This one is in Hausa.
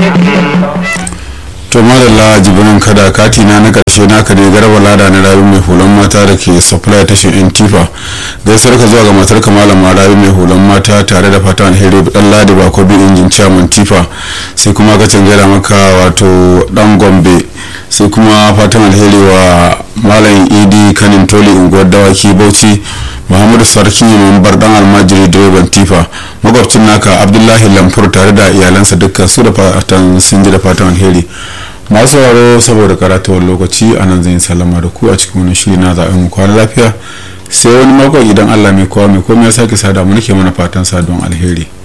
to madalla jibirin kada kati na na karshe naka ne garba lada na rayu mai hulan mata da ke supply tashin yan tifa gaisuwar ka zuwa ga matar kamalan ma rayu mai hulan mata tare da fata alheri dan ladi ba ko bi injin chairman tifa sai kuma ka canjara maka wato dan gombe sai kuma fatan alheri wa malam idi kanin toli unguwar dawaki bauchi muhammadu sarki mambar dan almajiri direban tifa makwabcin naka abdullahi lamfur tare da iyalansa dukkan su da fatan sun ji da fatan alheri masu sauraro saboda karatuwar lokaci a nan zan salama da ku a cikin wani shiri na zaɓen mu kwana lafiya sai wani mako idan allah mai kowa mai komai ya sake sada mu nake mana fatan saduwan alheri